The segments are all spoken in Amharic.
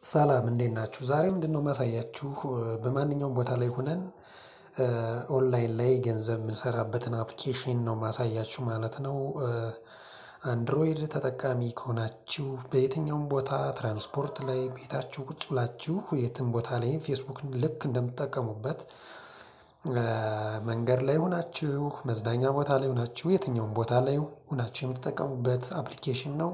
ሰላም እንዴት ናችሁ ዛሬ ምንድነው የማሳያችሁ በማንኛውም ቦታ ላይ ሆነን ኦንላይን ላይ ገንዘብ የምንሰራበትን አፕሊኬሽን ነው የማሳያችሁ ማለት ነው። አንድሮይድ ተጠቃሚ ከሆናችሁ በየትኛውም ቦታ ትራንስፖርት ላይ ቤታችሁ ቁጭ ብላችሁ የትም ቦታ ላይ ፌስቡክን ልክ እንደምትጠቀሙበት መንገድ ላይ ሆናችሁ መዝናኛ ቦታ ላይ ሆናችሁ የትኛውም ቦታ ላይ ሆናችሁ የምትጠቀሙበት አፕሊኬሽን ነው።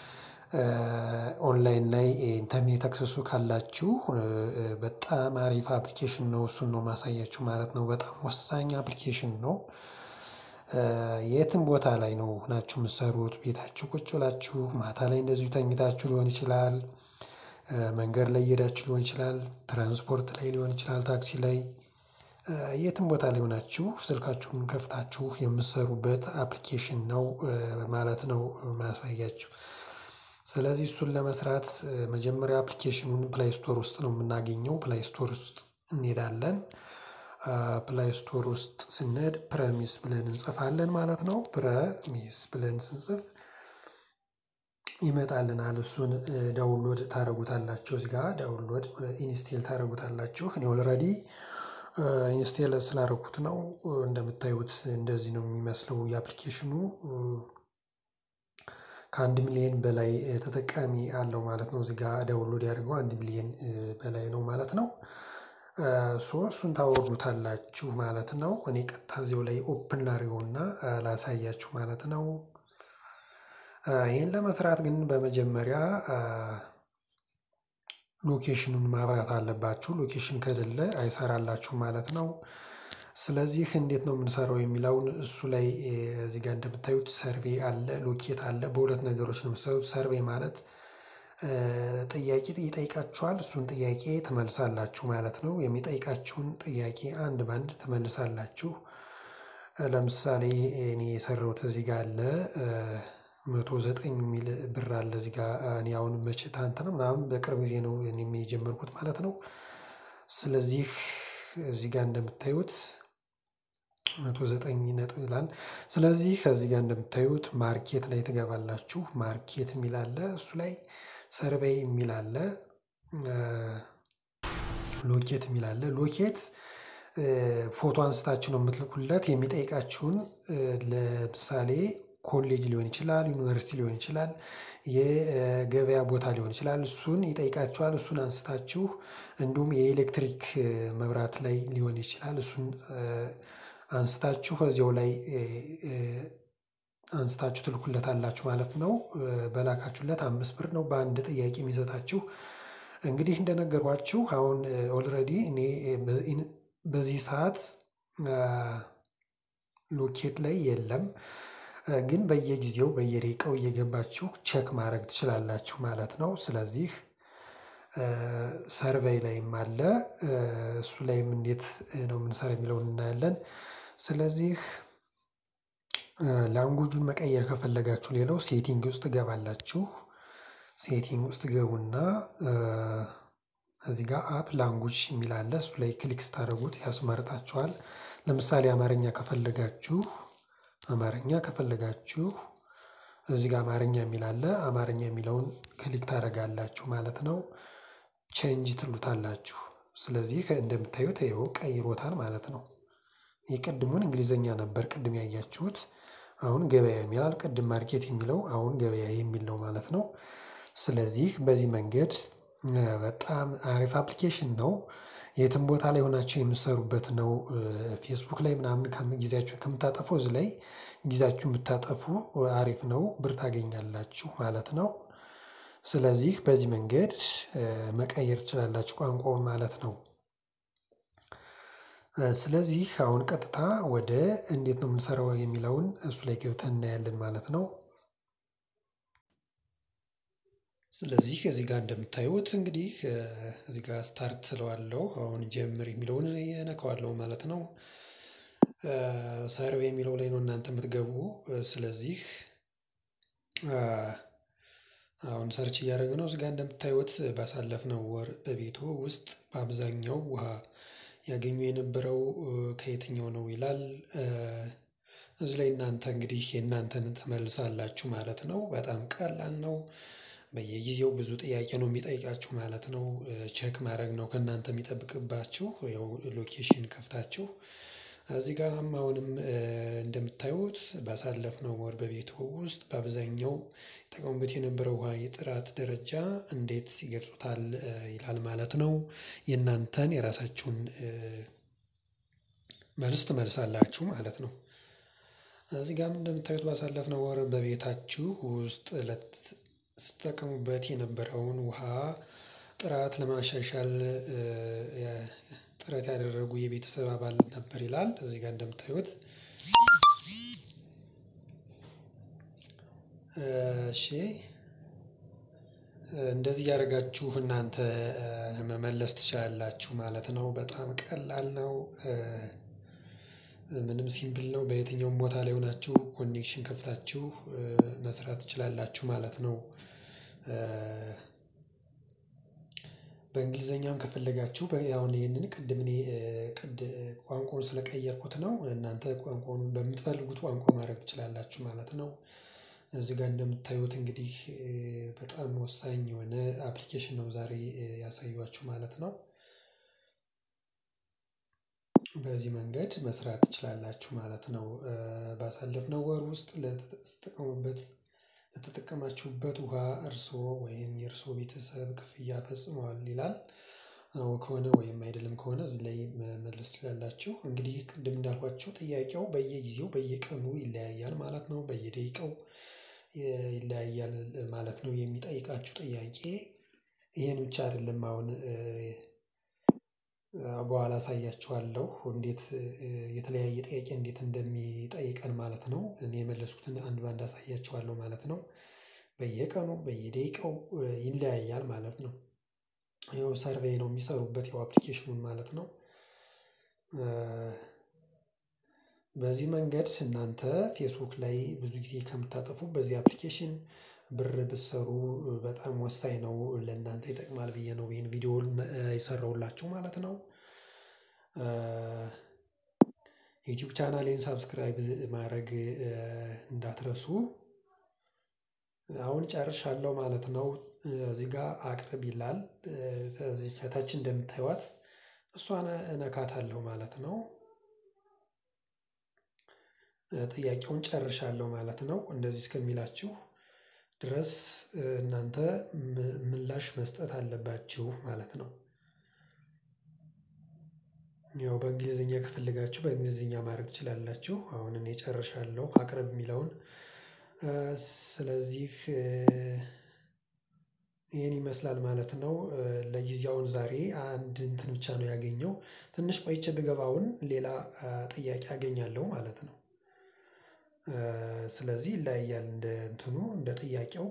ኦንላይን ላይ ኢንተርኔት አክሰሱ ካላችሁ በጣም አሪፍ አፕሊኬሽን ነው እሱን ነው የማሳያችሁ ማለት ነው በጣም ወሳኝ አፕሊኬሽን ነው። የትም ቦታ ላይ ነው ሆናችሁ የምትሰሩት ቤታችሁ ቁጭ ብላችሁ ማታ ላይ እንደዚሁ ተኝታችሁ ሊሆን ይችላል። መንገድ ላይ እየሄዳችሁ ሊሆን ይችላል ትራንስፖርት ላይ ሊሆን ይችላል ታክሲ ላይ የትም ቦታ ላይ ሆናችሁ ስልካችሁን ከፍታችሁ የምትሰሩበት አፕሊኬሽን ነው ማለት ነው የማሳያችሁ። ስለዚህ እሱን ለመስራት መጀመሪያ አፕሊኬሽኑን ፕላይ ስቶር ውስጥ ነው የምናገኘው ፕላይ ስቶር ውስጥ እንሄዳለን። ፕላይ ስቶር ውስጥ ስንሄድ ፕረሚስ ብለን እንጽፋለን ማለት ነው ፕረሚስ ብለን ስንጽፍ ይመጣልናል እሱን ዳውንሎድ ታደርጉታላችሁ እዚህ ጋር ዳውንሎድ ኢንስቴል ታደርጉታላችሁ እኔ ኦልሬዲ ኢንስቴል ስላደረኩት ነው እንደምታዩት እንደዚህ ነው የሚመስለው የአፕሊኬሽኑ ከአንድ ሚሊየን በላይ ተጠቃሚ አለው ማለት ነው እዚህ ጋር ዳውንሎድ ያደረገው አንድ ሚሊየን በላይ ነው ማለት ነው። ሶ እሱን ታወርዱታላችሁ ማለት ነው እኔ ቀጥታ እዚሁ ላይ ኦፕን ላድርገውና ላሳያችሁ ማለት ነው። ይሄን ለመስራት ግን በመጀመሪያ ሎኬሽኑን ማብራት አለባችሁ ሎኬሽን ከሌለ አይሰራላችሁም ማለት ነው። ስለዚህ እንዴት ነው የምንሰራው የሚለውን እሱ ላይ እዚህ ጋር እንደምታዩት ሰርቬይ አለ ሎኬት አለ በሁለት ነገሮች ነው የምትሰሩት ሰርቬይ ማለት ጥያቄ ይጠይቃችኋል እሱን ጥያቄ ትመልሳላችሁ ማለት ነው የሚጠይቃችሁን ጥያቄ አንድ በአንድ ትመልሳላችሁ። ለምሳሌ እኔ የሰራሁት እዚህ ጋር አለ መቶ ዘጠኝ የሚል ብር አለ እዚህ ጋር እኔ አሁን መቼ ትናንትና ምናምን በቅርብ ጊዜ ነው እኔም የጀመርኩት ማለት ነው። ስለዚህ እዚህ ጋር እንደምታዩት መቶ ዘጠኝ ነጥብ ይላል ስለዚህ ከዚህ ጋር እንደምታዩት ማርኬት ላይ ትገባላችሁ ማርኬት የሚል አለ እሱ ላይ ሰርቬይ የሚል አለ። ሎኬት የሚል አለ ሎኬት ፎቶ አንስታችሁ ነው የምትልኩለት የሚጠይቃችሁን ለምሳሌ ኮሌጅ ሊሆን ይችላል ዩኒቨርሲቲ ሊሆን ይችላል የገበያ ቦታ ሊሆን ይችላል እሱን ይጠይቃችኋል እሱን አንስታችሁ እንዲሁም የኤሌክትሪክ መብራት ላይ ሊሆን ይችላል እሱን አንስታችሁ እዚያው ላይ አንስታችሁ ትልኩለታላችሁ ማለት ነው። በላካችሁለት አምስት ብር ነው በአንድ ጥያቄ የሚሰጣችሁ እንግዲህ እንደነገርኳችሁ አሁን ኦልሬዲ እኔ በዚህ ሰዓት ሎኬት ላይ የለም ግን በየጊዜው በየደቂቃው እየገባችሁ ቼክ ማድረግ ትችላላችሁ ማለት ነው። ስለዚህ ሰርቬይ ላይም አለ እሱ ላይም እንዴት ነው የምንሰራ የሚለውን እናያለን። ስለዚህ ላንጉጁን መቀየር ከፈለጋችሁ ሌላው ሴቲንግ ውስጥ ትገባላችሁ ሴቲንግ ውስጥ ትገቡና እዚህ ጋር አፕ ላንጉጅ የሚል አለ እሱ ላይ ክሊክ ስታደርጉት ያስመርጣችኋል። ለምሳሌ አማርኛ ከፈለጋችሁ አማርኛ ከፈለጋችሁ እዚህ ጋር አማርኛ የሚል አለ አማርኛ የሚለውን ክሊክ ታደርጋላችሁ ማለት ነው። ቼንጅ ትሉታላችሁ ስለዚህ እንደምታዩት ይኸው ቀይሮታል ማለት ነው። የቅድሙን እንግሊዘኛ ነበር ቅድም ያያችሁት አሁን ገበያ ይላል ቅድም ማርኬት የሚለው አሁን ገበያ የሚል ነው ማለት ነው። ስለዚህ በዚህ መንገድ በጣም አሪፍ አፕሊኬሽን ነው። የትም ቦታ ላይ ሆናችሁ የምትሰሩበት ነው ፌስቡክ ላይ ምናምን ጊዜያችሁን ከምታጠፉ እዚህ ላይ ጊዜያችሁን ብታጠፉ አሪፍ ነው ብር ታገኛላችሁ ማለት ነው። ስለዚህ በዚህ መንገድ መቀየር ትችላላችሁ ቋንቋውን ማለት ነው። ስለዚህ አሁን ቀጥታ ወደ እንዴት ነው የምንሰራው የሚለውን እሱ ላይ ገብተን እናያለን ማለት ነው። ስለዚህ እዚህ ጋር እንደምታዩት እንግዲህ እዚህ ጋር ስታርት እለዋለሁ አሁን ጀምር የሚለውን እነካዋለሁ ማለት ነው። ሰርቬይ የሚለው ላይ ነው እናንተ የምትገቡ ስለዚህ አሁን ሰርች እያደረግን ነው እዚህ ጋር እንደምታዩት ባሳለፍነው ወር በቤቱ ውስጥ በአብዛኛው ውሃ ያገኙ የነበረው ከየትኛው ነው ይላል? እዚህ ላይ እናንተ እንግዲህ የእናንተን ትመልሳላችሁ ማለት ነው በጣም ቀላል ነው። በየጊዜው ብዙ ጥያቄ ነው የሚጠይቃችሁ ማለት ነው። ቼክ ማድረግ ነው ከእናንተ የሚጠብቅባችሁ ያው ሎኬሽን ከፍታችሁ እዚህ ጋርም አሁንም እንደምታዩት ባሳለፍነው ወር በቤቱ ውስጥ በአብዛኛው ይጠቀሙበት የነበረው ውሃ የጥራት ደረጃ እንዴት ይገልጹታል ይላል ማለት ነው። የእናንተን የራሳችሁን መልስ ትመልሳላችሁ ማለት ነው። እዚህ ጋርም እንደምታዩት ባሳለፍነው ወር በቤታችሁ ውስጥ ስትጠቀሙበት የነበረውን ውሃ ጥራት ለማሻሻል ጥረት ያደረጉ የቤተሰብ አባል ነበር ይላል እዚህ ጋር እንደምታዩት። እሺ እንደዚህ እያደረጋችሁ እናንተ መመለስ ትችላላችሁ ማለት ነው በጣም ቀላል ነው። ምንም ሲምፕል ነው በየትኛውም ቦታ ላይ ሆናችሁ ኮኔክሽን ከፍታችሁ መስራት ትችላላችሁ ማለት ነው። በእንግሊዘኛም ከፈለጋችሁ አሁን ይሄንን ቅድም እኔ ቅድ ቋንቋውን ስለቀየርኩት ነው እናንተ ቋንቋውን በምትፈልጉት ቋንቋ ማድረግ ትችላላችሁ ማለት ነው። እዚህ ጋር እንደምታዩት እንግዲህ በጣም ወሳኝ የሆነ አፕሊኬሽን ነው ዛሬ ያሳየኋችሁ ማለት ነው። በዚህ መንገድ መስራት ትችላላችሁ ማለት ነው። ባሳለፍነው ወር ውስጥ ለተጠቀሙበት ለተጠቀማችሁበት ውሃ እርስዎ ወይም የእርስዎ ቤተሰብ ክፍያ ፈጽመዋል ይላል። አዎ ከሆነ ወይም አይደለም ከሆነ እዚህ ላይ መመለስ ትችላላችሁ እንግዲህ ቅድም እንዳልኳችሁ ጥያቄው በየጊዜው በየቀኑ ይለያያል ማለት ነው በየደቂቃው ይለያያል ማለት ነው። የሚጠይቃችሁ ጥያቄ ይሄን ብቻ አይደለም አሁን በኋላ አሳያችኋለሁ እንዴት የተለያየ ጥያቄ እንዴት እንደሚጠይቀን ማለት ነው እኔ የመለስኩትን አንድ በአንድ አሳያችኋለሁ ማለት ነው። በየቀኑ በየደቂቃው ይለያያል ማለት ነው። ያው ሰርቬይ ነው የሚሰሩበት ያው አፕሊኬሽኑን ማለት ነው። በዚህ መንገድ እናንተ ፌስቡክ ላይ ብዙ ጊዜ ከምታጠፉ በዚህ አፕሊኬሽን ብር ብትሰሩ በጣም ወሳኝ ነው ለእናንተ ይጠቅማል ብዬ ነው ይሄን ቪዲዮ የሰራሁላችሁ ማለት ነው። ዩቲዩብ ቻናሌን ሰብስክራይብ ማድረግ እንዳትረሱ። አሁን ጨርሻለሁ ማለት ነው። እዚህ ጋር አቅርብ ይላል ከዚህ ከታች እንደምታዩት እሷን እነካታለሁ ማለት ነው። ጥያቄውን ጨርሻለሁ ማለት ነው እንደዚህ እስከሚላችሁ ድረስ እናንተ ምላሽ መስጠት አለባችሁ ማለት ነው። ያው በእንግሊዝኛ ከፈለጋችሁ በእንግሊዝኛ ማድረግ ትችላላችሁ አሁን እኔ ጨርሻለሁ አቅርብ የሚለውን ስለዚህ ይሄን ይመስላል ማለት ነው። ለጊዜው አሁን ዛሬ አንድ እንትን ብቻ ነው ያገኘው ትንሽ ቆይቼ ብገባ አሁን ሌላ ጥያቄ አገኛለሁ ማለት ነው። ስለዚህ ይለያያል እንደ እንትኑ እንደ ጥያቄው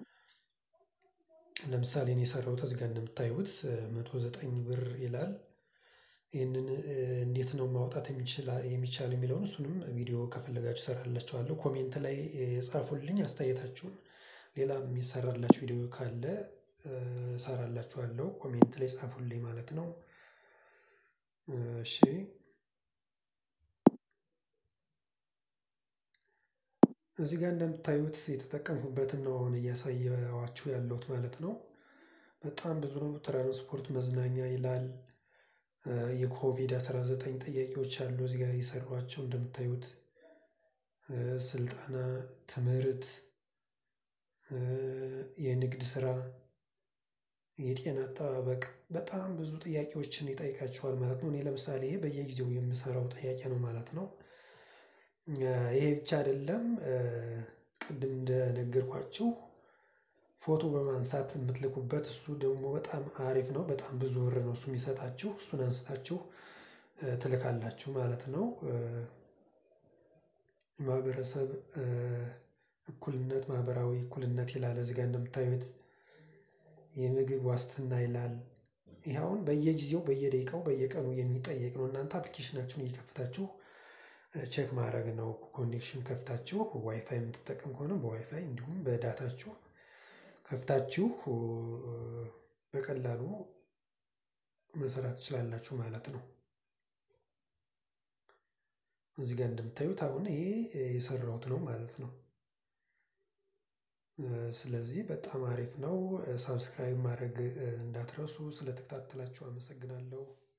ለምሳሌ እኔ የሰራሁት እዚህ ጋር እንደምታዩት መቶ ዘጠኝ ብር ይላል። ይህንን እንዴት ነው ማውጣት የሚቻል የሚለውን እሱንም ቪዲዮ ከፈለጋችሁ እሰራላችኋለሁ ኮሜንት ላይ ጻፉልኝ አስተያየታችሁን ሌላም የሚሰራላችሁ ቪዲዮ ካለ እሰራላችኋለሁ ኮሜንት ላይ ጻፉልኝ ማለት ነው። እሺ እዚህ ጋር እንደምታዩት የተጠቀምኩበትን ነው አሁን እያሳየኋችሁ ያለሁት ማለት ነው። በጣም ብዙ ነው ትራንስፖርት መዝናኛ ይላል። የኮቪድ አስራ ዘጠኝ ጥያቄዎች አሉ እዚህ ጋር የሰሯቸው እንደምታዩት ስልጠና ትምህርት የንግድ ስራ የጤና አጠባበቅ በጣም ብዙ ጥያቄዎችን ይጠይቃችኋል ማለት ነው። እኔ ለምሳሌ በየጊዜው የምሰራው ጥያቄ ነው ማለት ነው። ይሄ ብቻ አይደለም። ቅድም እንደነገርኳችሁ ፎቶ በማንሳት የምትልኩበት እሱ ደግሞ በጣም አሪፍ ነው በጣም ብዙ ብር ነው እሱ የሚሰጣችሁ እሱን አንስታችሁ ትልካላችሁ ማለት ነው። ማህበረሰብ እኩልነት ማህበራዊ እኩልነት ይላል እዚህ ጋር እንደምታዩት የምግብ ዋስትና ይላል። ይሄ አሁን በየጊዜው በየደቂቃው በየቀኑ የሚጠየቅ ነው እናንተ አፕሊኬሽናችሁን እየከፈታችሁ ቼክ ማድረግ ነው ኮኔክሽን ከፍታችሁ ዋይፋይ የምትጠቀም ከሆነ በዋይፋይ እንዲሁም በዳታችሁ ከፍታችሁ በቀላሉ መስራት ትችላላችሁ ማለት ነው። እዚህ ጋር እንደምታዩት አሁን ይሄ የሰራሁት ነው ማለት ነው። ስለዚህ በጣም አሪፍ ነው። ሳብስክራይብ ማድረግ እንዳትረሱ። ስለተከታተላችሁ አመሰግናለሁ።